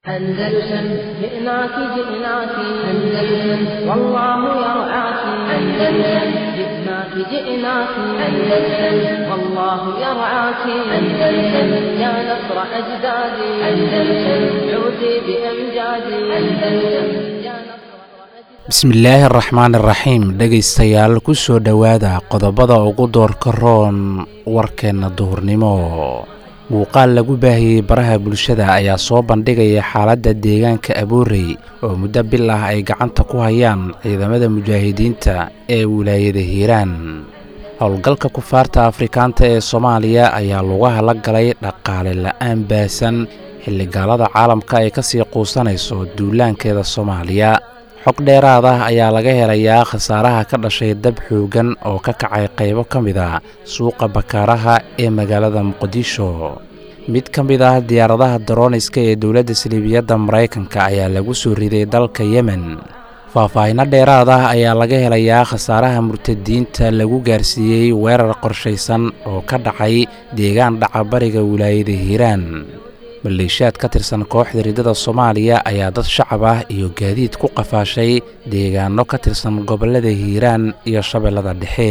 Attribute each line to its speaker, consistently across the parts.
Speaker 1: أندلسن جئناك جئناك أندلسن والله يرعاك أندلسن جئناك جئناك أندلسن والله يرعاك أندلسن يا نصر أجدادي أندلسن عودي بأمجادي أندلسن يا نصر
Speaker 2: bismillaahi araxmaan iraxiim dhegaystayaal ku soo dhowaada qodobada ugu doorka roon warkeenna duhurnimo muuqaal lagu baahiyey baraha bulshada ayaa soo bandhigaya xaaladda deegaanka aboorey oo muddo bil ah ay gacanta ku hayaan ciidamada mujaahidiinta ee wilaayada hiiraan howlgalka kufaarta afrikaanta ee soomaaliya ayaa lugaha la galay dhaqaale la'aan baasan xilligaalada caalamka ay ka sii quusanayso duulaankeeda soomaaliya xog dheeraad ah ayaa laga helayaa khasaaraha ka dhashay dab xoogan oo ka kacay qaybo ka mid a suuqa bakaaraha ee magaalada muqdisho mid ka mid ah diyaaradaha daroniska ee dowladda saliibiyadda maraykanka ayaa lagu soo riday dalka yemen faahfaahinno dheeraad ah ayaa laga helayaa khasaaraha murtadiinta lagu gaarsiiyey weerar qorshaysan oo ka dhacay deegaan dhaca bariga wilaayada hiiraan maleeshiyaad ka tirsan kooxda riddada soomaaliya ayaa dad shacab ah iyo gaadiid ku qafaashay deegaano ka tirsan gobollada hiiraan iyo shabeellada dhexe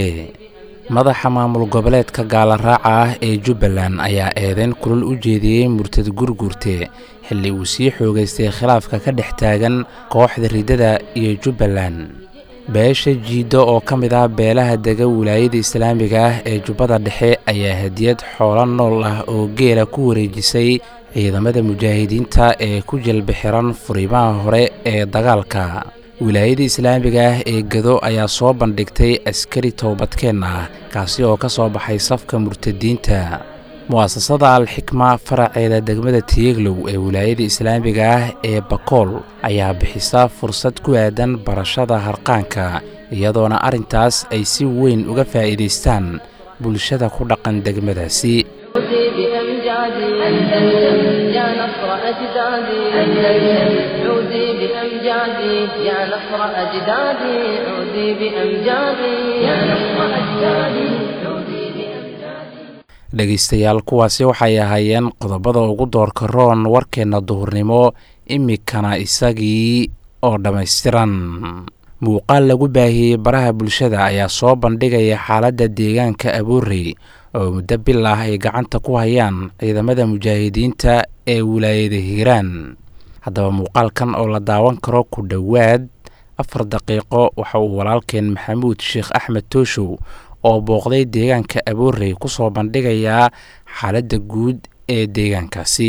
Speaker 2: madaxa maamul goboleedka gaalaraaca ah ee jubbaland ayaa eedeyn kulul u jeediyey murtad gurgurte xilli uu sii xoogaystay khilaafka ka dhex taagan kooxda riddada iyo jubbaland beesha jiiddo oo ka mid ah beelaha dega wilaayada islaamiga ah ee jubbada dhexe ayaa hadiyad xoolo nool ah oo geela ku wareejisay ciidamada mujaahidiinta ee ku jalba xiran furimaha hore ee dagaalka wilaayada islaamiga ah ee gado ayaa soo bandhigtay askari toobadkeen ah kaasi oo ka soo baxay safka murtadiinta mu'asasada al-xikma faraceeda degmada tiyeglow ee wilaayada islaamiga ah ee bakool ayaa bixisa fursad ku aadan barashada harqaanka iyadoona arrintaas ay si weyn uga faa'iidaystaan bulshada ku dhaqan degmadaasi
Speaker 1: عودي بأمجادي أندلسن يا نصر أجدادي أندلسن عودي بأمجادي يا نصر أجدادي عودي بأمجادي يا نصر أجدادي عودي بأمجادي
Speaker 2: dhegaystayaal kuwaasi waxay ahaayeen qodobada ugu doorka roon warkeenna duhurnimo imikana isagii oo dhammaystiran muuqaal lagu baahiyey baraha bulshada ayaa soo bandhigaya xaaladda deegaanka aboorey oo muddo bil ah ay gacanta ku hayaan ciidamada mujaahidiinta ee wilaayada hiiraan haddaba muuqaalkan oo la daawan karo ku dhowaad afar daqiiqo waxa uu walaalkeen maxamuud sheekh axmed tooshow oo booqday deegaanka aboorey ku soo bandhigayaa xaaladda guud ee deegaankaasi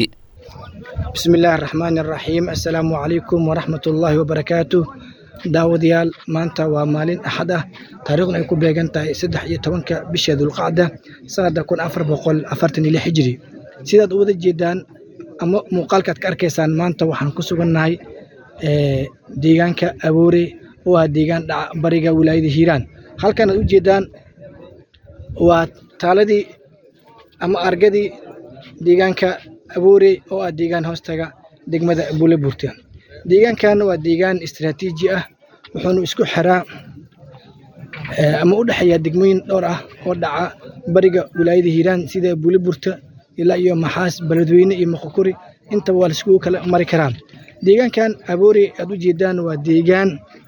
Speaker 3: bismi illaahi araxmaani araxiim assalaamu calaykum waraxmat ullaahi wabarakaatu daawadayaal maanta waa maalin axad ah taariikhduna ay ku beegan tahay saddex iyo tobanka bisha dulqacda sanadda kun afar boqol afartan iyo lix hijiri sidaad u wada jeedaan ama muuqaalkaad ka arkaysaan maanta waxaan ku sugannahay deegaanka aboore oo ah deegaan dhaca bariga wilaayada hiiraan halkan aad u jeedaan waa taaladii ama argadii deegaanka aboore oo ah deegaan hoostaga degmada buule buurta deegaankan waa deegaan istaraatiiji ah wuxuuna isku xiraa ama u dhexeeyaa degmooyin dhowr ah oo dhaca bariga wilaayada hiiraan sida buule burta ilaa iyo maxaas beledweyne iyo moqokuri intaba waa laiskugu kala mari karaa deegaankan aboore aad u jeedaan waa deegaan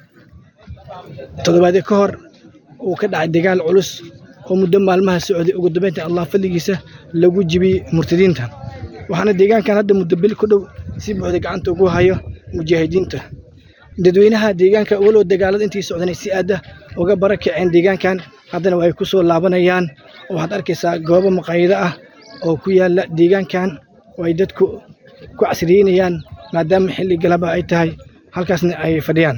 Speaker 3: toddobaadyo ka hor uu ka dhacay dagaal culus oo muddo maalmaha socday ugu dambeynta allah fadligiisa lagu jibiyey murtadiinta waxaana deegaankan hadda muddo bil ku dhow si buuxda gacanta ugu hayo mujaahidiinta dadweynaha deegaanka walow dagaalada intii socdanay si aada uga bara kaceen deegaankan haddana ay ku soo laabanayaan waxaad arkaysaa goobo maqaayado ah oo ku yaala deegaankan oo ay dadku ku casriyeynayaan maadaama xilli galaba ay tahay halkaasna ay fadhiyaan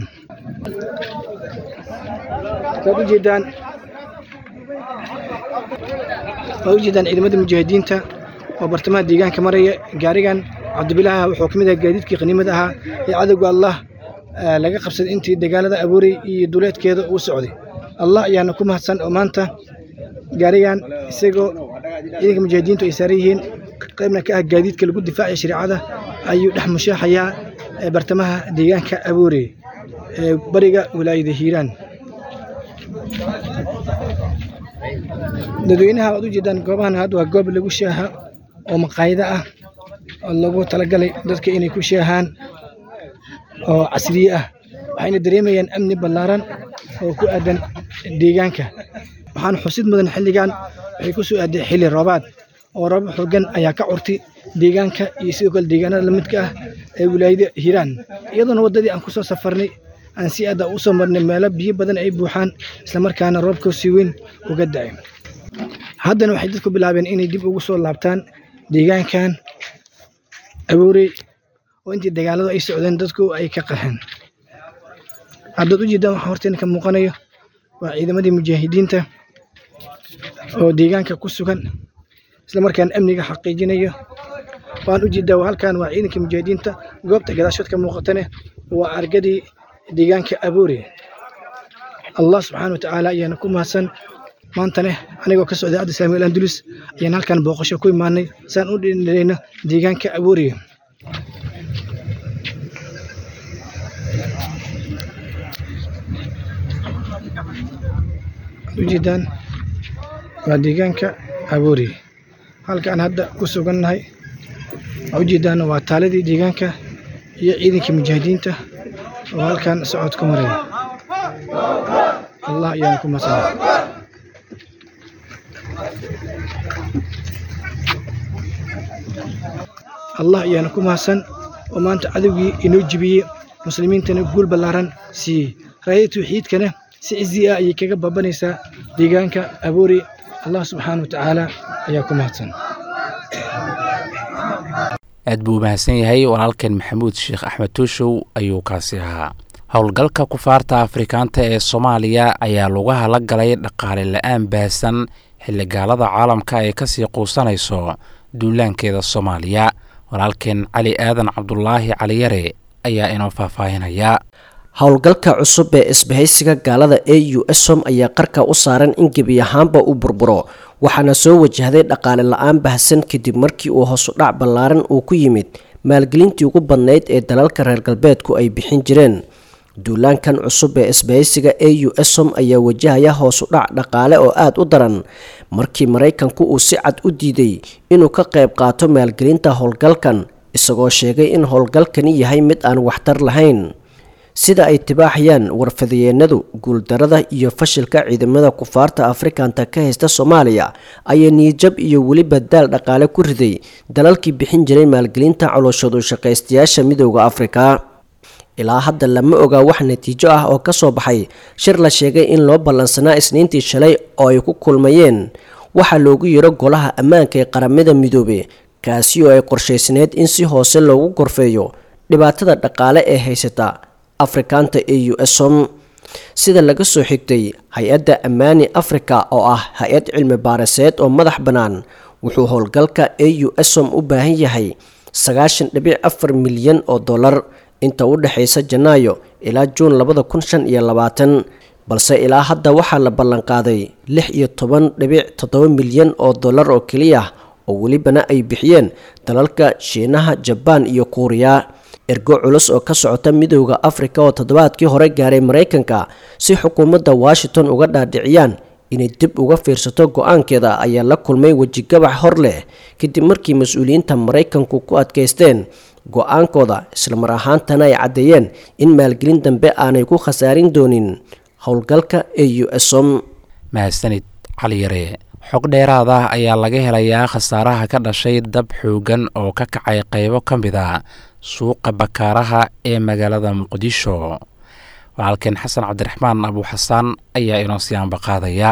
Speaker 3: waad ujeedaan waad ujeedaan ciidamada mujaahidiinta oo bartamaha deegaanka maraya gaarigan cabdibilaaha wuxuu ka mid ahaa gaadiidkii qaniimada ahaa ee cadowga allah laga qabsaday intii dagaalada abuurey iyo duleedkeeda uu socday allah ayaana ku mahadsan oo maanta gaarigan isagoo ciidanka mujaahidiintu ay saaran yihiin qaybna ka ah gaadiidka lagu difaacaya shareecada ayuu dhex mushaaxayaa bartamaha deegaanka abuurey ee bariga wilaayada hiiraan dadweynaha waad u jeedaan goobahan hadda waa goob lagu shaaha oo maqaayado ah oo lagu talagalay dadka inay ku sheehaan oo casriye ah waxayna dareemayaan amni ballaaran oo ku aadan deegaanka waxaana xusid mudan xilligan waxay ku soo aaday xilli roobaad oo roob xoogan ayaa ka curtay deegaanka iyo sidoo kale deegaanada lamidka ah ee wilaayada hiiraan iyadoona waddadii aan kusoo safarnay aan si aada u soo marnay meelo biyo badan ay buuxaan islamarkaana roobka si weyn uga da'ay haddana waxay dadku bilaabeen inay dib ugu soo laabtaan deegaankan abuurey oo intii dagaaladu ay socdeen dadku ay ka qaxeen haddaad u jeedaan waxaa horteena ka muuqanayo waa ciidamadii mujaahidiinta oo deegaanka ku sugan islamarkaana amniga xaqiijinayo waan u jeedaa halkan waa ciidanka mujaahidiinta goobta gadaashood ka muuqatane waa argadii deegaanka abuure allah subxaana wa tacaala ayaana ku mahadsan maantane anigoo ka socday adda samuel andulus ayaan halkan booqasho ku imaanay saan u dhinayno deegaanka abuure ujeedaan waa deegaanka abuuri halkaan hadda ku sugannahay waa ujeedaan waa taaladii deegaanka iyo ciidankii mujaahidiinta oo halkaan socod ku maraya allah ayaana ku mahadsan allah ayaana ku mahadsan oo maanta cadowgii inoo jibiyey muslimiintana guul ballaaran siiyey raayada tawxiidkana si cizi ah ayay kaga babanaysaa deegaanka abuuri allah subxaana wa tacaala ayaa ku mahadsan
Speaker 2: aad buu mahadsan yahay walaalkan maxamuud sheekh axmed tuushow ayuu kaasi ahaa howlgalka kufaarta afrikaanta ee soomaaliya ayaa lugaha la galay dhaqaale la-aan baahsan xilligaalada caalamka ay kasii quusanayso duulaankeeda soomaaliya walaalkeen cali aadan cabdulaahi caliyare ayaa inoo faahfaahinaya
Speaker 4: howlgalka cusub ee isbahaysiga gaalada e u som ayaa qarka u saaran in gebi ahaanba uu burburo waxaana soo wajahday dhaqaale la-aan bahsan kadib markii uu hoosudhac ballaaran uu ku yimid maalgelintii ugu badnayd ee dalalka reer galbeedku ay bixin jireen duulaankan cusub ee isbahaysiga e u som ayaa wajahaya hoosudhac dhaqaale oo aada u daran markii maraykanku uu si cad u diiday inuu ka qayb qaato maalgelinta howlgalkan isagoo sheegay in howlgalkani yahay mid aan waxtar lahayn sida ay tibaaxayaan warfadayeenadu guuldarada iyo fashilka ciidamada kufaarta afrikanta ka haysta soomaaliya ayaa niyijab iyo weliba daal dhaqaale ku riday dalalkii bixin jiray maalgelinta colooshadu shaqaystayaasha midooda afrika ilaa hadda lama ogaa wax natiijo ah oo kasoo baxay shir la sheegay in loo ballansanaa isniintii shalay oo ay ku kulmayeen waxaa loogu yiro golaha ammaanka ee qaramada midoobe kaasi oo ay qorshaysneed in si hoose loogu gorfeeyo dhibaatada dhaqaale ee haysata afrikaanta e u som sida laga soo xigtay hay-adda ammaani africa oo ah hay-ad cilmi baariseed oo madax bannaan wuxuu howlgalka e u som u baahan yahay sagaashan dhibic afar milyan oo dollar inta u dhexaysa janaayo ilaa juun labada kun shan iyo labaatan balse ilaa hadda waxaa la ballanqaaday lix iyo toban dhibic toddoba milyan oo dollar oo keliya oo welibana ay bixiyeen dalalka shiinaha jabaan iyo kuuriya ergo culus oo ka socota midooda afrika oo toddobaadkii hore gaaray maraykanka si xukuumadda washington uga dhaadhiciyaan inay dib uga fiirsato go-aankeeda ayaa la kulmay wejigabax hor leh kadib markii mas-uuliyiinta maraykanku ku adkaysteen go-aankooda islamar ahaantana ay caddeeyeen in maalgelin dambe aanay ku khasaarin doonin howlgalka e u som
Speaker 2: mahadsanid caliyare xog dheeraad ah ayaa laga helayaa khasaaraha ka dhashay dab xoogan oo ka kacay qaybo ka mid a suuqa bakaaraha ee magaalada muqdisho walaalkeen xasan cabdiraxmaan abuuxasaan ayaa inoo siyaanba qaadaya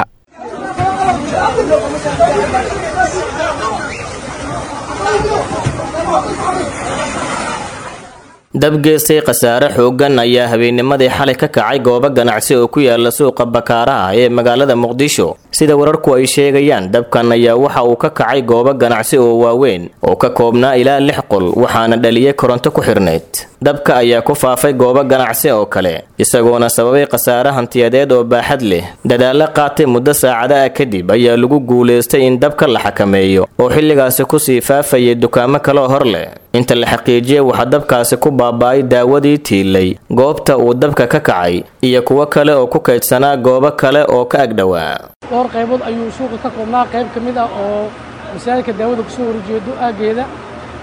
Speaker 5: dabgeystay khasaare xooggan ayaa habeennimadii xalay ka kacay goobo ganacsi oo ku yaala suuqa bakaaraha ee magaalada muqdisho sida wararku ay sheegayaan dabkan ayaa waxa uu ka kacay goobo ganacsi oo waaweyn oo ka koobnaa ilaa lix qol waxaana dhaliyay koronto ku xirnayd dabka ayaa ku faafay goobo ganacsi oo kale isagoona sababay khasaare hantiyadeed oo baaxad leh dadaallo qaatay muddo saacada ah kadib ayaa lagu guulaystay in dabka la xakameeyo oo xilligaasi kusii faafayay dukaamo kaleo hor leh inta la xaqiijiyay waxaa dabkaasi ku baaba'ay daawadii tiilay goobta uu dabka ka kacay iyo kuwo kale oo ku kaydsanaa goobo kale oo ka agdhowaa
Speaker 6: dhowr qaybood ayuu suuqa ka koobnaa qayb ka mid ah oo masaajidka daawada kusoo horjeedo aaggeeda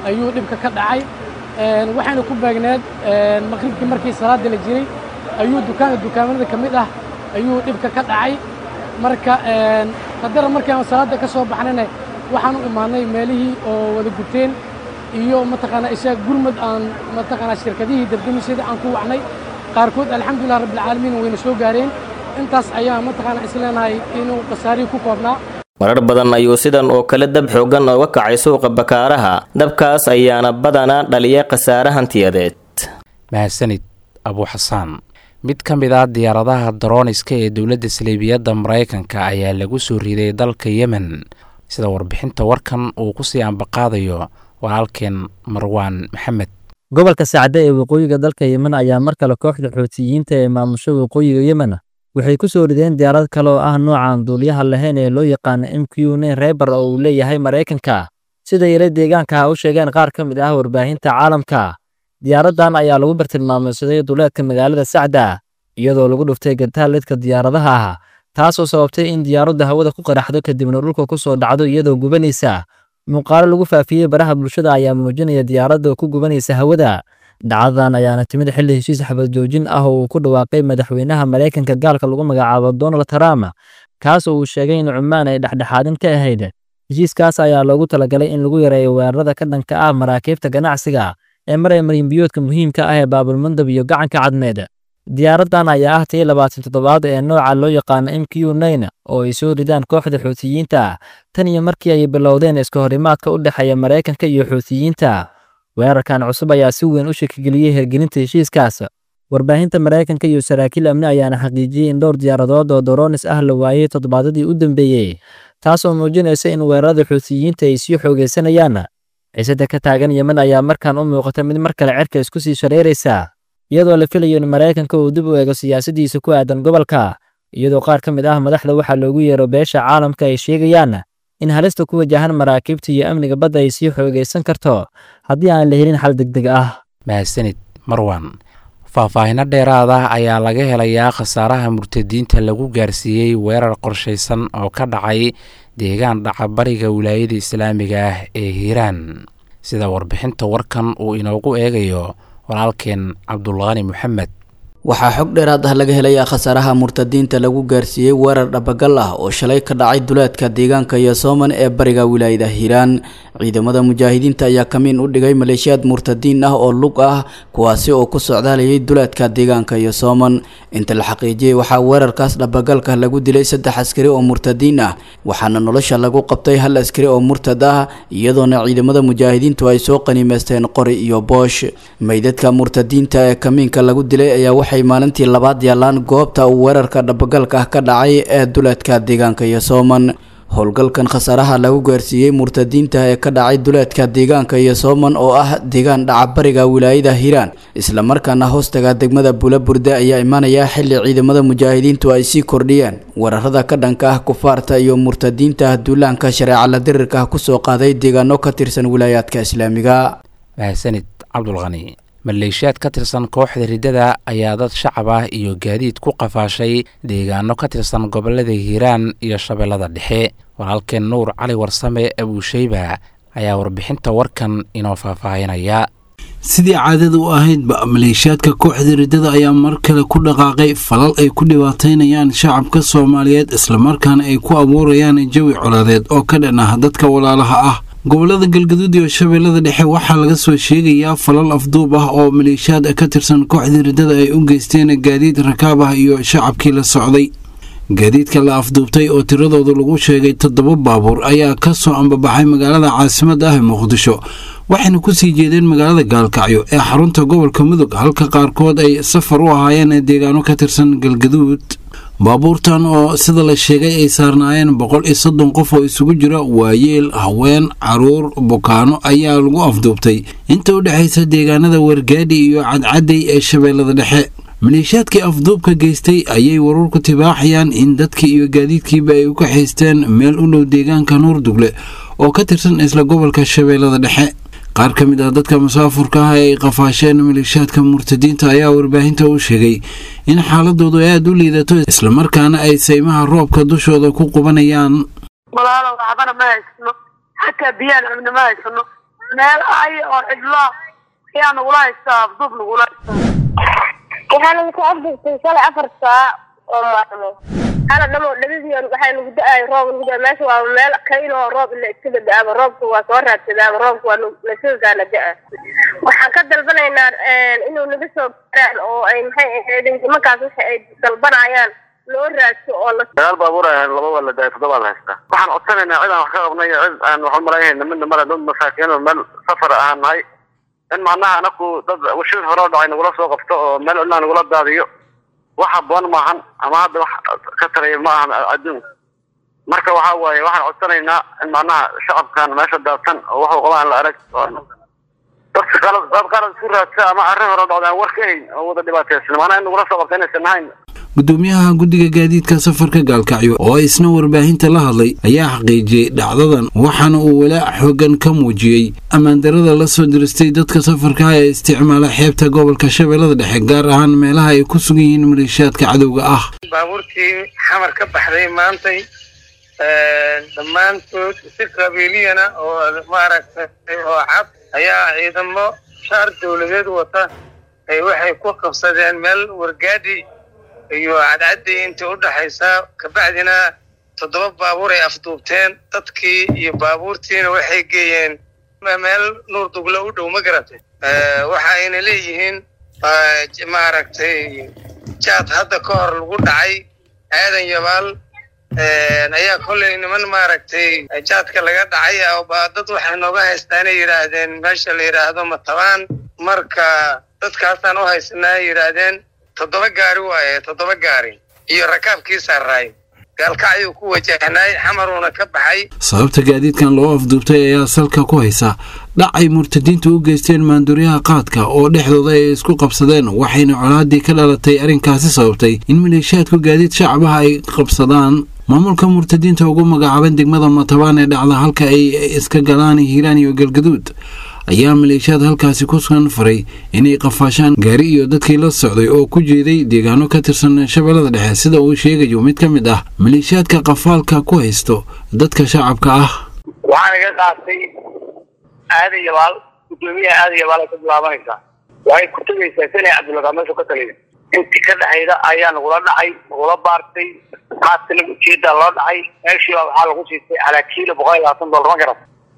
Speaker 6: ayuu dhibka ka dhacay waxayna ku beegneed maqribkii markii salaada la jiray ayuu dukaanka dukaamanada ka mid ah ayuu dhibka ka dhacay marka haddana markaan salaada ka soo baxnayna waxaan u imaanay meelihii oo wada guteen iyo mataqaanaa isaga gurmad aan mataqaanaa shirkadihii dardamisyada aan ku wacnay qaarkood alxamdulilah rabbilcaalamiin wayna soo gaareen intaas ayaa mataqaanaa isleenahay inuu khasaarihii ku koobnaa
Speaker 5: marar badan ayuu sidan oo kale dab xooggan ooga kacay suuqa bakaaraha dabkaas ayaana badanaa dhaliya khasaare hantiyadeed
Speaker 2: mahadsanid abuu xasaan mid ka mid ah diyaaradaha darooniska ee dowladda saleebiyadda maraykanka ayaa lagu soo riday dalka yemen sida warbixinta warkan uu ku sii ambaqaadayo walaalkeen marwaan maxamed
Speaker 7: gobolka sacde ee waqooyiga dalka yemen ayaa mar kale kooxda xoutiyiinta ee maamusho waqooyiga yemen waxay ku soo rideen diyaarad kale oo ah noocan duuliyaha lahayn ee loo yaqaano m q nen reber oo uu leeyahay maraykanka sida yare deegaanka u sheegeen qaar ka mid ah warbaahinta caalamka diyaaraddan ayaa lagu bartilmaameysaday duleedka magaalada sacda iyadoo lagu dhuftay gantaalidka diyaaradaha ah taasoo sababtay in diyaaradda hawada ku qaraxdo kadibna dhulka ku soo dhacdo iyadoo gubanaysa muuqaalo lagu faafiyey baraha bulshada ayaa muujinaya diyaaradda ku gubanaysa hawada dhacdadan ayaana timid xilli heshiis xabad joojin ah oo uu ku dhawaaqay madaxweynaha maraykanka gaalka lagu magacaabo donald trump kaas oo uu sheegay in cumaan ay dhexdhexaadin ka ahayd heshiiskaas ayaa loogu talagalay in lagu yareeyo weerarada ka dhanka ah maraakiibta ganacsiga ee maraya marinbiyoodka muhiimka ah ee baabulmandab iyo gacanka cadmeed diyaaraddan ayaa ah tii labaatan toddobaad ee nooca loo yaqaano m q nine oo ay soo ridaan kooxda xuutiyiinta tan iyo markii ay bilowdeen iska horimaadka u dhexeeya maraykanka iyo xuutiyiinta weerarkan cusub ayaa si weyn u shakigeliyey hergelinta heshiiskaas warbaahinta maraykanka iyo saraakiil amni ayaana xaqiijiyey in dhowr diyaaradood oo doronis ah la waayey toddobaadadii u dambeeyey taasoo muujinaysa in weerarada xuutiyiinta ay sii xoogaysanayaan ciisada ka taagan yemen ayaa markaan u muuqata mid mar kale cerka isku sii shareeraysa iyadoo la filayo in maraykanka uu dib u eego siyaasadiisa ku aadan gobolka iyadoo qaar ka mid ah madaxda waxaa loogu yeero beesha caalamka ay sheegayaan in halista ku wajahan maraakiibta iyo amniga badda ay sii xoogaysan karto haddii aan la helin xal degdeg ah
Speaker 2: mahadsanid marwan faahfaahino dheeraad ah ayaa laga helayaa khasaaraha murtadiinta lagu gaarsiiyey weerar qorshaysan oo ka dhacay deegaan dhaca bariga wilaayada islaamiga ah ee hiiraan sida warbixinta warkan uu inoogu eegayo walaalkeen cabdulqani moxamed
Speaker 8: waxaa xog dheeraad ah laga helayaa khasaaraha murtadiinta lagu gaarsiiyey weerar dhabagal ah oo shalay ka dhacay duleedka deegaanka yosooman ee bariga wilaayada hiiraan ciidamada mujaahidiinta ayaa kamiin u dhigay maleeshiyaad murtadiin ah oo lug ah kuwaasi oo ku socdaalayay duleedka deegaanka yosooman inta la xaqiijiyey waxaa weerarkaas dhabagalka lagu dilay saddex askari oo murtadiin ah waxaana nolosha lagu qabtay hal askari oo murtad ah iyadoona ciidamada mujaahidiintu ay soo qaniimeysteen qori iyo boosh meydadka murtadiinta ee kamiinka lagu dilay ayaa waxay maalintii labaad yaalaan goobta uu weerarka dhabagalka ah ka dhacay ee duleedka deegaanka yosooman howlgalkan khasaaraha lagu gaarsiiyey murtadiinta ee ka dhacay duleedka deegaanka yosooman oo ah deegaan dhacabariga wilaayada hiiraan islamarkaana hoostaga degmada bulaburde ayaa imaanaya xili ciidamada mujaahidiintu ay sii kordhiyeen weerarada ka dhanka ah kufaarta iyo murtadiinta duulaanka shareeca la dirirka kusoo qaaday deegaano ka tirsan wilaayaadka islaamiga
Speaker 2: mahadsanid cabdulqani maleeshiyaad ka tirsan kooxda riddada ayaa dad shacab ah iyo gaadiid ku qafaashay deegaano ka tirsan gobolada hiiraan iyo shabeellada dhexe walaalkeen nuur cali warsame abuusheyba ayaa warbixinta warkan inoo faahfaahinaya
Speaker 9: sidii caadada u ahaydba maleeshiyaadka kooxda riddada ayaa mar kale ku dhaqaaqay falal ay ku dhibaataynayaan shacabka soomaaliyeed islamarkaana ay ku abuurayaan jawi colaadeed oo ka dhan ah dadka walaalaha ah gobolada galgaduud iyo shabeellada dhexe waxaa laga soo sheegayaa falal afduub ah oo maleeshiyaad ka tirsan kooxda riddada ay u geysteen gaadiid rakaab ah iyo shacabkii la socday gaadiidka la afduubtay oo tiradooda lagu sheegay toddoba baabuur ayaa ka soo ambabaxay magaalada caasimadda ah ee muqdisho waxayna ku sii jeedeen magaalada gaalkacyo ee xarunta gobolka mudug halka qaarkood ay safar u ahaayeen deegaano ka tirsan galgaduud baabuurtan oo sida la sheegay ay saarnaayeen boqol iyo soddon qof oo isugu jira waayeel haween caruur bukaano ayaa lagu afduubtay inta u dhexaysa deegaanada wargaadhi iyo cadcadday ee shabeellada dhexe maleeshiyaadkii afduubka geystay ayay wararku tibaaxayaan in dadkii iyo gaadiidkiiba ay u kaxaysteen meel u dhow deegaanka nuurdugle oo ka tirsan isla gobolka shabeellada dhexe qaar ka mid ah dadka musaafurka ah ee ay qafaasheen maleeshiyaadka murtadiinta ayaa warbaahinta u sheegay in xaaladoodu ay aada u liidato islamarkaana ay saymaha roobka dushooda ku qubanayaan
Speaker 10: walaalo waxbana ma haysano xataa biyaan cabna ma haysano meel ay oo cidlo ayaa nagula haystaa afduub nagula haystaa
Speaker 11: waxaa nagu soo afduubtay shalay afar saac oo maalmo hala dhamo dhabadii waxaa nagu da-ay roob nagu da meesha waa meel kayn oo roob ila iska da-aaba roobka waa soo raadsadaaba roobka waa nasigaana da-a waxaan ka dalbanaynaa inuu naga soo gaaraan oo ay maxay ahayd nimankaas waxa ay dalbanayaan loo raadso oo la
Speaker 12: dagaal baabuur ah laba waa la daayay toddoba la haystaa waxaan codsanaynaa cid aan wax ka qabnay iyo cid aan wax umalaynayna midna male dad masaakiin oo meel safar ahaan nahay in macnaha anaku dad washir hore oo dhacay nagula soo qabto oo meel cidnaa nagula daadiyo wax haboon maahan ama hadda wax ka taraya ma ahan adduun marka waxa waaye waxaan codsanaynaa in macnaha shacabkan meesha daadsan oo waxuu qabaan la arag dadka qalad dad qalad isku raadsa ama arrin hore dhacda aan war ka hayn oo wada dhibaataysan maanaa in nagula soo qabta inaysan ahayn
Speaker 9: gudoomiyaha guddiga gaadiidka safarka gaalkacyo oo isna warbaahinta la hadlay ayaa xaqiijiyey dhacdadan waxaana uu walaac xoogan ka muujiyey ammaandarada la soo diristay dadka safarka ee isticmaala xeebta gobolka shabeellada dhexe gaar ahaan meelaha ay ku sugan yihiin maleeshiyaadka cadowga ah
Speaker 13: baabuurtii xamar ka baxday maantay dhammaantood si qabiiliyana oo maaragtay oo cad ayaa ciidamo shaar dowladeed wata ay waxay ku qabsadeen meel wargaadhi iyo cadcadii intii u dhaxaysa kabacdina toddoba baabuur ay afduubteen dadkii iyo baabuurtiina waxay geeyeen meel nuur duglo u dhow ma garatay waxa ayna leeyihiin maaragtay jaad hadda ka hor lagu dhacay aadan yabaal ayaa kolley niman maaragtay jaadka laga dhacay dad waxay nooga haystaanay yidhaahdeen meesha la yidhaahdo matabaan marka dadkaasaan u haysanaa yidhaahdeen toddoba gaari waaye toddoba gaari iyo rakaabkii saaraay gaalkacyuu ku wajahnaay xamaruuna ka baxay
Speaker 9: sababta gaadiidkan loo afduubtay ayaa salka ku haysa dhac ay murtadiintu u geysteen maanduuryaha qaadka oo dhexdooda ay isku qabsadeen waxayna colaadii ka dhalatay arrinkaasi sababtay in maleeshiyaadku gaadiid shacabaha ay qabsadaan maamulka murtadiinta ugu magacaaban degmada matabaan ee dhacda halka ay iska galaan hiiraan iyo galgaduud ayaa maleeshiyaad halkaasi ku sugan faray inay qafaashaan gaari iyo dadkii la socday oo ku jeeday deegaano ka tirsan shabeellada dhexe sida uu sheegayo mid ka mid ah maleeshiyaadka qafaalka ku haysto dadka shacabka ah
Speaker 12: waxaan iga qaatay aadan yabaal gudoomiyaha aadan yabaal ay ka bilaabanaysaa waxay ku tegaysaa sanay cabdulagaa meeshu ka taliya intii ka dhexayda ayaa nagula dhacay nagula baartay qaadkana ujeedaa loo dhacay meeshiiba waxaa lagu siistay calaa kiilo boqol iyo labaatan dollar ma garat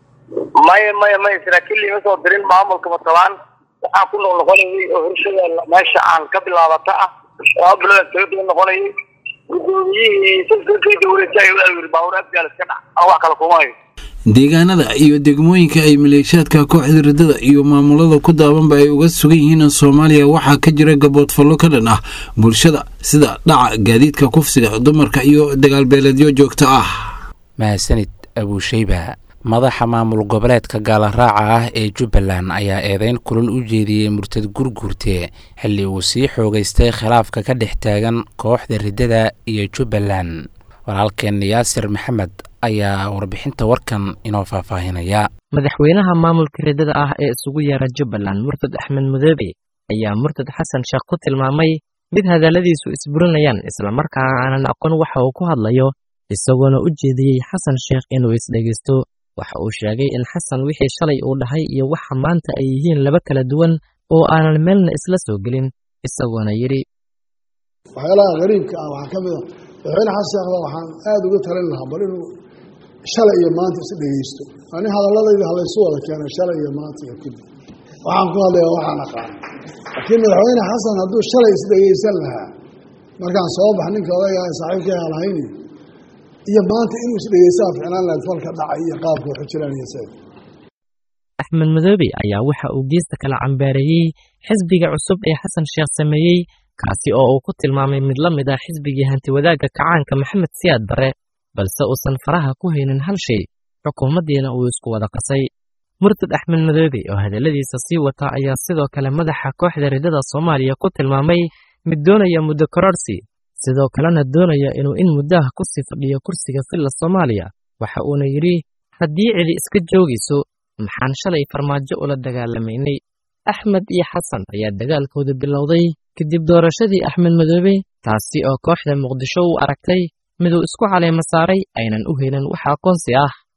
Speaker 12: maya maya maya saraakiil liima soo dirin maamulka matabaan waxaan ku noqnoqonayay oo horshada meesha aan ka bilaabata ah laba bilood kaga duwan noqonayay gudoomiyihii silsilkii dowladda ayuu yiri baabuur abgaal iska dhac aan wax kale kuma hayo
Speaker 9: deegaanada iyo degmooyinka ay maleeshiyaadka kooxda riddada iyo maamulada ku daabanba ay uga sugan yihiin soomaaliya waxaa ka jira gaboodfallo ka dhan ah bulshada sida dhaca gaadiidka kufsiga dumarka iyo dagaalbeeleedyo joogto ah
Speaker 2: mahadsanid abuusheyba madaxa maamul goboleedka gaalaraaca ah ee jubbaland ayaa eedeyn kulul u jeediyey murtad gurguurte xilli uu sii xoogaystay khilaafka ka dhex taagan kooxda riddada iyo jubbaland walaalkeen yaasir maxamed ayaa warbixinta warkan inoo faahfaahinaya
Speaker 14: madaxweynaha maamulka riddada ah ee isugu yeera jubbaland murtad axmed mudoobe ayaa murtad xasan sheekh ku tilmaamay mid hadalladiisu isburinayaan islamarkaa aanan aqoon waxa uu ku hadlayo isagoona u jeediyey xasan sheekh inuu isdhegeysto waxa uu sheegay in xasan wixii shalay uu dhahay iyo waxa maanta ay yihiin laba kala duwan oo aanan meelna isla soo gelin isagoona yidhi
Speaker 15: waxyaalaha qariibka ah waxaa ka mid a madaxweyne xasan sheekhda waxaan aada uga talin lahaa bal inuu shalay iyo maanta is dhegeysto ani hadalladayda halaysu wada keenay shalay iyo maanta iyo kadib waxaan ku hadlaya waxaan aqaan laakiin madaxweyne xasan hadduu shalay isdhegeysan lahaa markaan soo bax ninka odagaa saaxiibkay halhayni iyo maanta inuu isdhegeysaa ficnaan lahayd falka dhacay iyo qaabka waxu jiraan iyo seed
Speaker 14: axmed madoobe ayaa waxa uu geesta kala cambaareeyey xisbiga cusub ee xasan sheekh sameeyey kaasi oo uu ku tilmaamay mid la mid ah xisbigii hantiwadaagga kacaanka maxamed siyaad barre balse uusan faraha ku haynin hal shay xukuumaddiina uu isku wada qasay murtad axmed madoobe oo hadalladiisa sii wata ayaa sidoo kale madaxa kooxda riddada soomaaliya ku tilmaamay mid doonaya muddo kororsi sidoo kalena doonaya inuu in muddaha ku sii fadhiyo kursiga filla soomaaliya waxa uuna yidhi haddii cidi iska joogayso maxaan shalay farmaajo ula dagaalamaynay axmed iyo xasan ayaa dagaalkooda bilowday kadib doorashadii axmed madoobe taasi oo kooxda muqdisho u aragtay miduu isku caleema saaray aynan u helin wax aqoonsi ah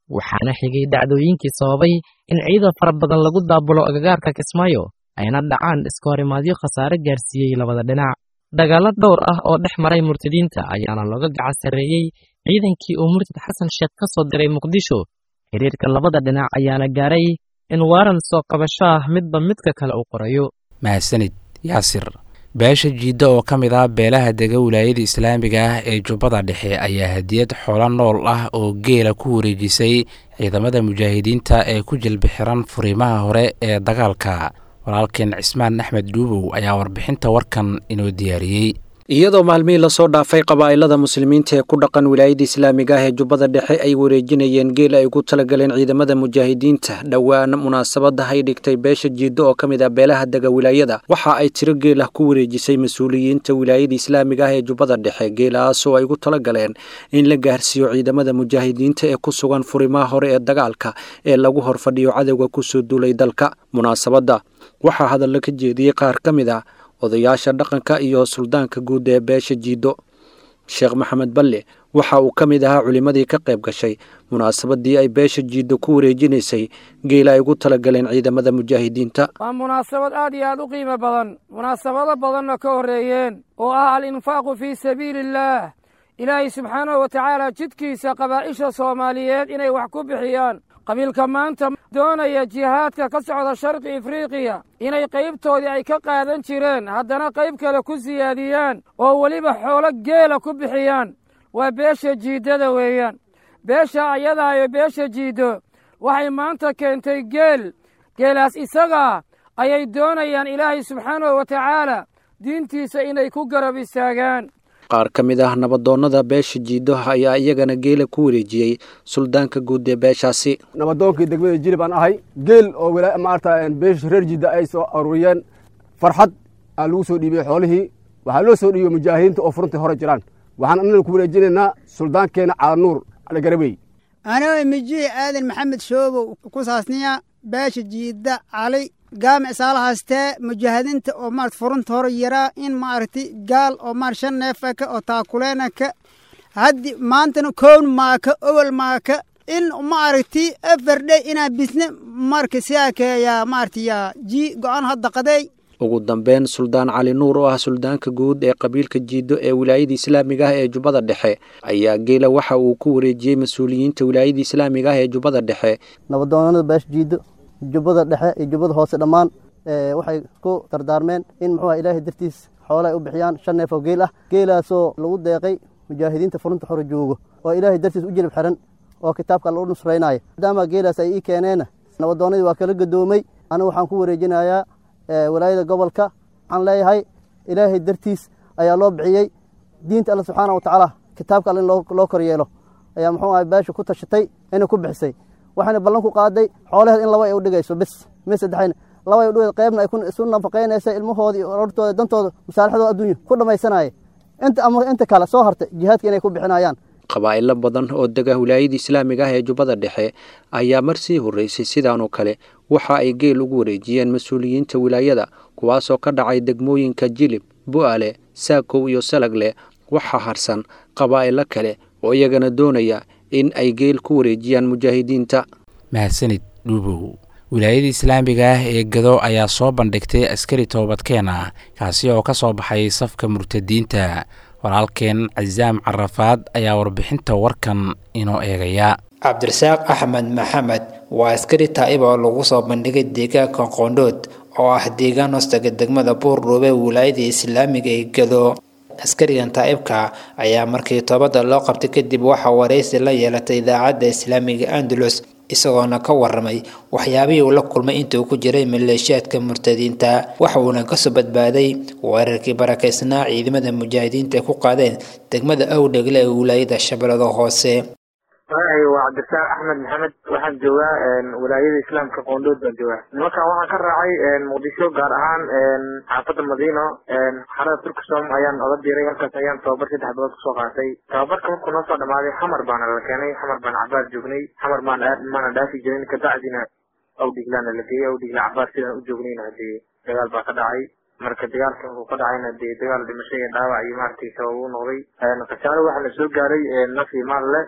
Speaker 14: waxaana xigay dhacdooyinkii sababay in ciidan fara badan lagu daabulo agagaarka kismaayo ayna dhacaan iska horimaadyo khasaare gaarsiiyey labada dhinac dagaallo dhowr ah oo dhex maray murtadiinta ayaana looga gacan sarreeyey ciidankii uu murtad xasan sheekh ka soo diray muqdisho xiriirka labada dhinac ayaana gaaray in waaran soo qabasho ah midba midka kale uu qorayo
Speaker 2: mahadsanid yaasir beesha jiidda oo ka mid ah beelaha dega wilaayada islaamiga ah ee jubbada dhexe ayaa hadiyad xoolo nool ah oo geela ku wareejisay ciidamada mujaahidiinta ee ku jilbixiran furiimaha hore ee dagaalka walaalkeen cismaan axmed dhuubow ayaa warbixinta warkan inoo diyaariyey
Speaker 16: iyadoo maalmihii lasoo dhaafay qabaa'ilada muslimiinta ee ku dhaqan wilaayada islaamiga ah ee jubbada dhexe ay wareejinayeen geel ay ugu talagaleen ciidamada mujaahidiinta dhowaan munaasabada ay dhigtay beesha jiiddo oo ka mid ah beelaha dega wilaayada waxa ay tiro geel ah ku wareejisay mas-uuliyiinta wilaayada islaamiga ah ee jubbada dhexe geelahaasoo ay ugu talagaleen in la gaarsiiyo ciidamada mujaahidiinta ee ku sugan furimaha hore ee dagaalka ee lagu horfadhiyo cadowga kusoo duulay dalka munaasabadda waxaa hadallo ka jeediyey qaar ka mid ah odayaasha dhaqanka iyo suldaanka guud ee beesha jiiddo sheekh maxamed balle waxa uu ka mid ahaa culimmadii ka qayb gashay munaasabadii ay beesha jiiddo ku wareejinaysay geela ay ugu talagaleen ciidamada mujaahidiinta
Speaker 17: waa munaasabad aad iyo aad u qiimo badan munaasabado badanna ka horreeyeen oo ah al-infaaqu fii sabiili illaah ilaahay subxaanahu wa tacaala jidkiisa qabaa'isha soomaaliyeed inay wax ku bixiyaan qabiilka maanta doonaya jihaadka ka socda sharqi afriiqiya inay qaybtoodii ay ka qaadan jireen haddana qayb kale ku siyaadiyaan oo weliba xoolo geela ku bixiyaan waa beesha jiiddada weeyaan beesha ayadaa iyo beesha jiiddo waxay maanta keentay geel geelaas isagaa ayay doonayaan ilaahay subxaanahu wa tacaala diintiisa inay ku garab istaagaan
Speaker 16: qaar ka mid ah nabadoonnada beesha jiiddo ayaa iyagana geela ku wareejiyey suldaanka guud ee beeshaasi
Speaker 18: nabadoonkii degmada jilib aan ahay geel oo maarata beesha reer jiidda ay soo aruuriyeen farxad aan lagu soo dhiibiyey xoolihii waxaa loo soo dhiibiyey mujaahidiinta oo furuntii hore jiraan waxaan annana ku wareejinaynaa suldaankeenna calanuur caligarabey
Speaker 19: anoo mijihi aadan maxamed shoobow ku saasniya beesha jiidda cali gaamic saalahaastee mujaahidiinta oo marat furunta hore yaraa in maaragti gaal oo maar shan neefaka oo taakuleenaka haddi maantana kown maaka owel maaka in maaragti afardhe inaa bisne marka siyaakeeyaa maaragti yaa jii go-aan hadda qadeey
Speaker 16: ugu dambeyn suldaan cali nuur oo ah suldaanka guud ee qabiilka jiiddo ee wilaayada islaamiga ah ee jubbada dhexe ayaa geela waxa uu ku wareejiyey mas-uuliyiinta wilaayada islaamiga ah ee jubbada dhexe
Speaker 20: nabadoonada beesha jiiddo jubbada dhexe iyo jubbada hoose dhammaan waxay ku dardaarmeen in muxuu ah ilaahay dartiis xoolo ay u bixiyaan shan neef oo geel ah geelaasoo lagu deeqay mujaahidiinta furunta xore joogo oo ilaahay dartiis u jilib xiran oo kitaabka alla u nusraynaya maadaama geelaas ay ii keeneenna nabadoonnadii waa kala gadoomay anigu waxaan ku wareejinayaa walaayada gobolka waxaan leeyahay ilaahay dartiis ayaa loo bixiyey diinta alla subxaana wa tacaala kitaabka alla in loo kor yeelo ayaa muxuu ahay beesha ku tashatay inay ku bixisay waxayna ballan ku qaaday xoolaheed in laba ay u dhigayso bis mi saddexayna laba ay u dhigayso qaybna ay isu nafaqaynaysa ilmahoodii orortooda dantooda masaalixdooda adduunya ku dhammaysanaya inta ama inta kale soo hartay jihaadka inay ku bixinayaan
Speaker 16: qabaa'ilo badan oo dega wilaayada islaamiga ah ee jubbada dhexe ayaa mar sii horreysay sidaanoo kale waxa ay geel ugu wareejiyeen mas-uuliyiinta wilaayada kuwaasoo ka dhacay degmooyinka jilib bu'ale saakow iyo salagle waxaa harsan qabaa'ilo kale oo iyagana doonaya in ay geel ku wareejiyaan mujaahidiinta
Speaker 2: mahadsanid dhuubow wilaayada islaamiga ah ee gado ayaa soo bandhigtay askari toobadkeen ah kaasi oo ka soo baxay safka murtadiinta walaalkeen casaam carafaad ayaa warbixinta warkan inoo eegaya
Speaker 21: cabdirasaaq axmed maxamed waa askari taa'ib oo lagu soo bandhigay deegaanka qoondhood oo ah deegaan hoostaga degmada buurdhuube wilaayada islaamiga ee gado askarigan taa'ibka ayaa markii toobadda loo qabtay kadib waxaa waraysi la yeelatay idaacadda islaamiga andalus isagoona ka waramay waxyaabihii uu la kulmay intuu ku jiray maleeshiyaadka murtadiinta waxa uuna kasoo badbaaday weerarkii barakaysnaa ciidamada mujaahidiinta ay ku qaadeen degmada awdhegle ee wilaayada shabeellada hoose
Speaker 22: magacay waa cabdirasaaq axmed maxamed waxaan joogaa wilaayada islaamka qoondhood baan joogaa nimankan waxaan ka raacay muqdisho gaar ahaan xaafadda madiino xarada turkisom ayaan oga diray halkaas ayaan tababar saddex bilood kusoo qaatay tababarka markuu noo soo dhamaaday xamar baana la keenay xamar baan cabaar joognay xamar maan maana dhaafi jirin kabacdina awdhiglaana la geeyey awdhigla cabaar sidaan u joognayna hadee dagaal baa ka dhacay marka dagaalka uu ka dhacayna dee dagaal dhimasho iyo dhaawac iyo maaragtay sabab u noqday khasaare waxaana soo gaaray naf iyo maal leh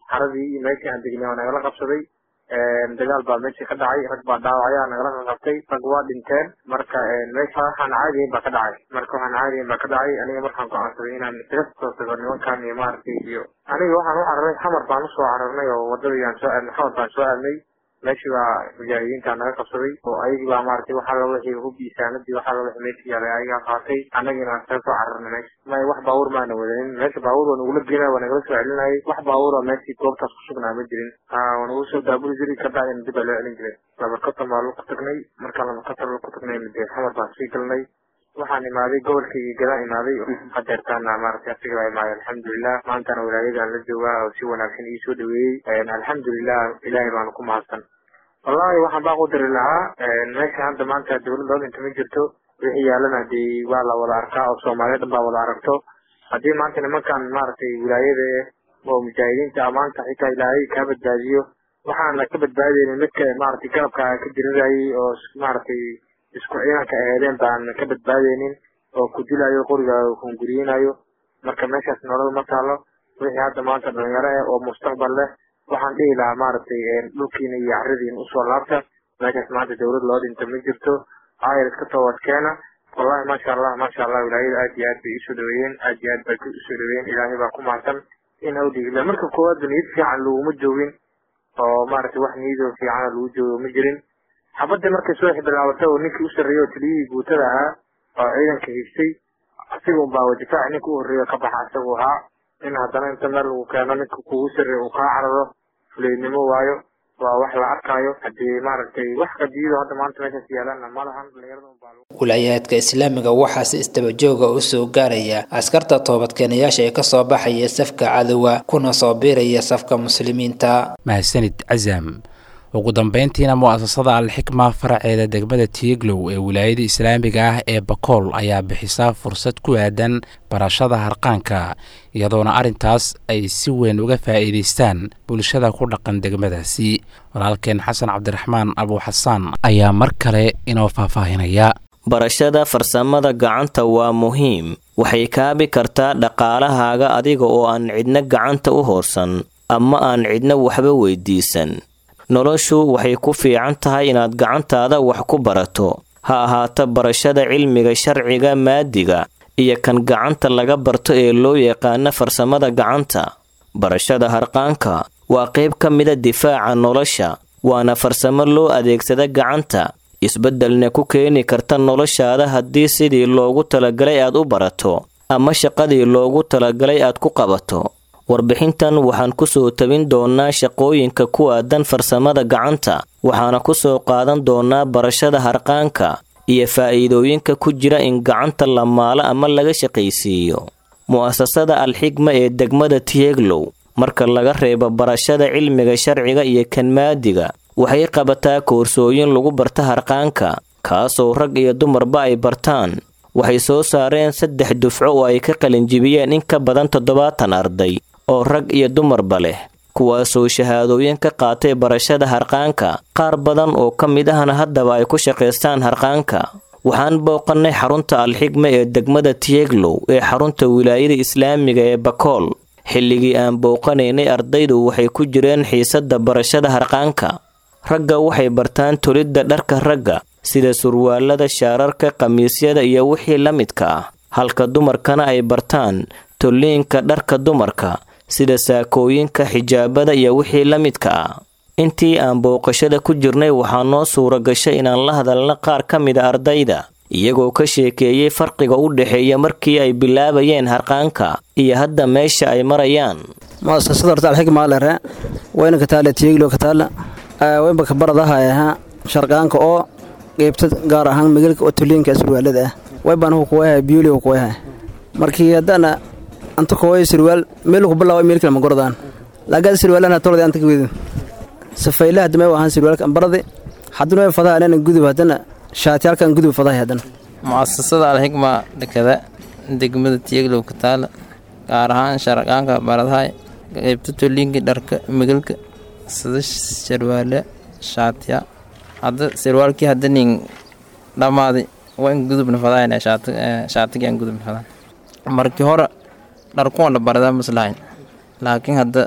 Speaker 22: xaradii iyo meeshii aan degnay waa nagala qabsaday dagaal baa meeshii ka dhacay rag baa dhaawacya nagala qabtay rag waa dhinteen marka meesha waxaan caadiyin baa ka dhacay marka waxaan caadiyin baa ka dhacay aniga markaan go'aansaday inaan isaga soo tago nimankan iyo maaragtay iyo aniga waxaan u cararay xamar baan usoo cararnay oo wadadii aan soo aadnay xamar baan soo aadnay meeshii baa mujaahidiinta naga qabsaday oo ayagii baa maaragtay waxaa la wixii hub iyo saanadii waxaa la wixii meesha yaalay ayagaa qaatay annagina aan isaga soo cararnay meesha may wax baabuur maana wadanin meesha baabuur waa nagula geenaya waa nagala soo celinayay wax baabuura meeshii goobtaas ku sugnaa ma jirin waa nagu soo daabuli jiray ka dhacdina dib baa loo celin jiray labarkatan baa lagu tagnay markaan labarkatan lagu tagnay dee xamar baan sii galnay waxaan imaaday gobolkaygii gadaan imaaday hadeertaana maaragtay asiga baa imaaday alxamdulilah maantana walaayadaan la joogaa oo si wanaagsan ii soo dhaweeyey alxamdulilah ilaahay baanu ku mahadsan wallahi waxaan baa u diri lahaa meesha hadda maanta dawlad loo dhinta ma jirto wixii yaalana dee waa la wada arkaa oo soomaaliya dhan baa wada aragto haddii maanta nimankan maaragtay wilaayada oo mujaahidiinta ah maanta xitaa ilaahay kaa badbaadiyo waxaan ka badbaadaynin midka maaragtay garabka ka dirirayay oo maaragtay isku ciidanka eedeen baan ka badbaadaynin oo ku dilayo qoriga hunguriyinayo marka meeshaas nolol ma taalo wixii hadda maanta dhalinyaro eh oo mustaqbal leh waxaan dhihi lahaa maaragtay dhulkiina iyo caradiina usoo laabta meeshaas maanta dawlad loo dhinta ma jirto ayar iska toobadkeena wallahi maasha allah maasha allah wilaayada aad iyo aad bay isoo dhaweeyeen aad iyo aad bay isoo dhaweeyeen ilaahay baa ku mahadsan in awdhigila marka koowaadba niyad fiican laguma joogin oo maaragtay wax niyadoo fiicana lagu joogo ma jirin xabadda markay soo bilaabatay oo ninkii u sarreeyey oo taliyihii guutada ahaa oo ciidanka haystay asiga unbaa difaaci ninka u horreeya ka baxa isagu ahaa in haddana inta meel lagu keeno ninka kugu sarreeya uu kaa cararo fuleynimo waayo waa wax la arkaayo haddii maaragtay wax qadiyado hadda maanta meeshaas yaalana ma lahan dhalinyarada
Speaker 21: wilaayaadka islaamiga waxaa si istabajooga u soo gaaraya askarta toobadkeenayaasha ee kasoo baxaya safka cadowga kuna soo biiraya safka muslimiinta
Speaker 2: mahadsanid casam ugu dambeyntiina mu'asasada alxikma faraceeda degmada tiiglow ee wilaayada islaamiga ah ee bakool ayaa bixisaa fursad ku aadan barashada harqaanka iyadoona arrintaas ay si weyn uga faa'iidaystaan bulshada ku dhaqan degmadaasi walaalkeen xasan cabdiraxmaan abuuxasaan ayaa mar kale inoo faahfaahinaya
Speaker 5: barashada farsamada gacanta waa muhiim waxay kaabi kartaa dhaqaalahaaga adiga oo aan cidna gacanta u hoorsan ama aan cidna waxba weydiisan noloshu waxay ku fiican tahay inaad gacantaada wax ku barato ha ahaato barashada cilmiga sharciga maadiga iyo kan gacanta laga barto ee loo yaqaano farsamada gacanta barashada harqaanka waa qayb ka mida difaaca nolosha waana farsamo loo adeegsada gacanta isbeddelna ku keeni karta noloshaada haddii sidii loogu talagalay aad u barato ama shaqadii loogu talagalay aad ku qabato warbixintan waxaan ku soo tabin doonnaa shaqooyinka ku aadan farsamada gacanta waxaana ku soo qaadan doonnaa barashada harqaanka iyo faa'iidooyinka ku jira in gacanta la maalo ama laga shaqaysiiyo mu'asasada alxigma ee degmada tieglow marka laga reebo barashada cilmiga sharciga iyo kan maadiga waxay qabataa koorsooyin lagu barta harqaanka kaasoo rag iyo dumarba ay bartaan waxay soo saareen saddex dufco oo ay ka qalinjibiyeen in ka badan toddobaatan arday oo rag iyo dumarba leh kuwaasoo shahaadooyin ka qaatay barashada harqaanka qaar badan oo ka mid ahna haddaba ay ku shaqaystaan harqaanka waxaan booqannay xarunta alxigma ee degmada tieglow ee xarunta wilaayada islaamiga ee bakool xilligii aan booqanaynay ardaydu waxay ku jireen xiisadda barashada harqaanka ragga waxay bartaan tolidda dharka ragga sida surwaalada shaararka khamiisyada iyo wixii la midka ah halka dumarkana ay bartaan tolliinka dharka dumarka sida saakooyinka xijaabada iyo wixii la midka ah intii aan booqashada ku jirnay waxaa noo suura gashay inaan la hadalna qaar ka mida ardayda iyagoo ka sheekeeyey farqiga u dhexeeya markii ay bilaabayeen harqaanka iyo hadda meesha ay marayaan
Speaker 1: muasasada horta alxigma lere wayna kataale tiiglo kataala waynba kabaradaha ahaa sharqaanka oo qeybta gaar ahaan migalka oo tuliinka surwaalada ah waybaan hu kuwayaha biyuli hu kuwayaha markii haddana anta kooy surwaal meel ku bilaabo meel kale ma gordaan laagaad surwaalana tolada anta kawedu safaylaha hadda may ahaan surwaalka ambarade haddana way fadaha anana gudub haddana shaatiyaalkan gudub fadahay haddana
Speaker 3: mu'asasada alxigma dhakada degmada tiyaglow ka taala gaar ahaan sharqaanka baradahay qeybta toliinka dharka migalka sida sarwaale shaatiya hadda sarwaalkii hadda nin dhammaaday waa in gudubna fadahayn shaatigii aan gudubna fadahan markii hore dharkuwan la baradaa maslahayn laakiin hadda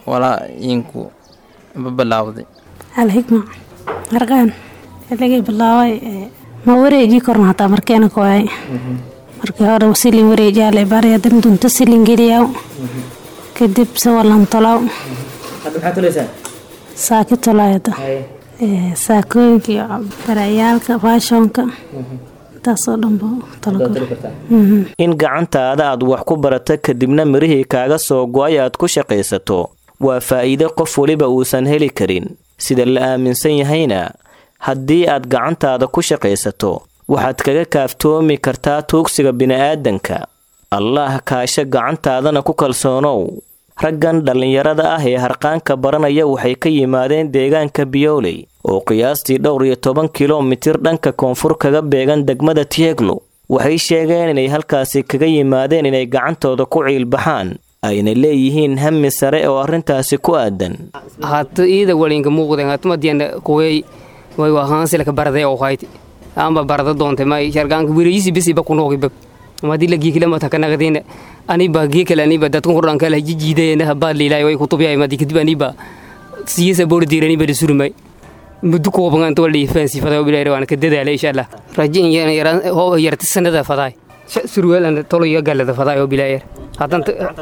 Speaker 3: walaa iinku babilaawday
Speaker 4: alxigma harqaan xilligay bilaabay ma wareejii korna hataa markeena koyay markii hore silin wareejiyaale bari hadan dunto silin geliyaw kadib sawalan tolaw saaki tolayada saakooyinkii barayaalka faashonka taasoo dhanba
Speaker 5: in gacantaada aad wax ku barata kadibna mirihii kaaga soo go-ay aad ku shaqaysato waa faa'iide qof weliba uusan heli karin sida la aaminsan yahayna haddii aad gacantaada ku shaqaysato waxaad kaga kaaftoomi kartaa tuugsiga bini'aadanka allaah kaasho gacantaadana ku kalsoonow raggan dhallinyarada ah ee harqaanka baranaya waxay ka yimaadeen deegaanka biyowley oo qiyaastii dhowr iyo toban kilomitir dhanka koonfur kaga beegan degmada tieglo waxay sheegeen inay halkaasi kaga yimaadeen inay gacantooda ku ciilbaxaan ayna leeyihiin hami sare oo arrintaasi ku aadan
Speaker 6: hata iida walinka muuqden hatmadiana kuwey way wahaansilaka barade oo hayti amba barada doonte may shargaanka wireyisi bisiba kunoogiba madi la giikilama takanaqdina aniba giikale aniba dadkan hordhan kala jijiidayna habaa liilay way kutubiyay madi kadib aniba siyasa bordiir aniba surmay muddo kooban inta wala ifaansi faday bilaay waan ka dadaalay insha Allah rajin yan yaran oo yarta sanada faday surweel an toliyo galada faday oo bilaay hadan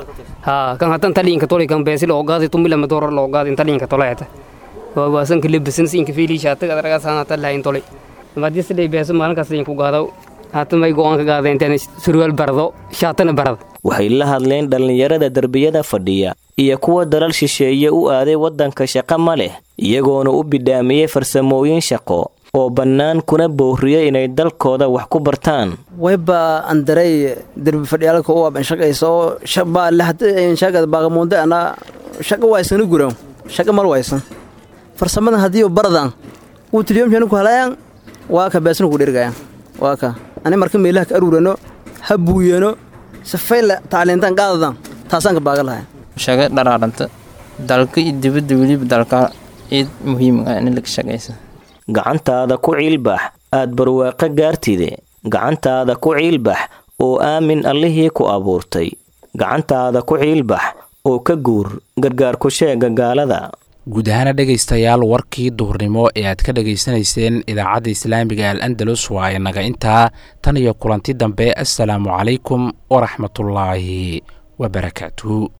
Speaker 6: ha kan hadan talinka toli kan beesil oo gaadi tumila ma doorar loo gaadi talinka tolayata waa waasan kale bisan sinka fiili shaata adraga saanata lahayn toli madi sidii beeso maalinkaas ku gaado haatan may go'aan ka qaadeen intaan surwaal bardo shaatana barado
Speaker 5: waxay la hadleen dhallinyarada derbiyada fadhiya iyo kuwa dalal shisheeye u aaday waddanka shaqo ma leh iyagoona u bidhaamiyey farsamooyin shaqo oo bannaan kuna booriyey inay dalkooda wax ku bartaan
Speaker 1: wayba andaray derbi fadhiyaalka u aban shaqayso baa lahadshaqada baaqamuunde ana shaqa waysana guran shaqa mal waysan farsamadan haddii baradan uu tilyoomshani ku halayaan waa ka beesna ku dhergayaan waa ka ani marka meelaha ka aruurano ha buuyano safayla tacliintaan qaadadan taasaan ka baaga lahay
Speaker 3: shaga dharaaranta dalka iyo dibadda weliba dalka ciid muhiim ah in laga shaqaysa
Speaker 5: gacantaada ku ciilbax aad barwaaqo gaartide gacantaada ku ciilbax oo aamin allihii ku abuurtay gacantaada ku ciilbax oo ka guur gargaar ku sheega gaalada
Speaker 2: guud ahaana dhegaystayaal warkii duhurnimo ee aad ka dhegaysanayseen idaacadda islaamiga al andalus waa inaga intaa tan iyo kulanti dambe assalaamu calaykum waraxmatullaahi wabarakaatuhu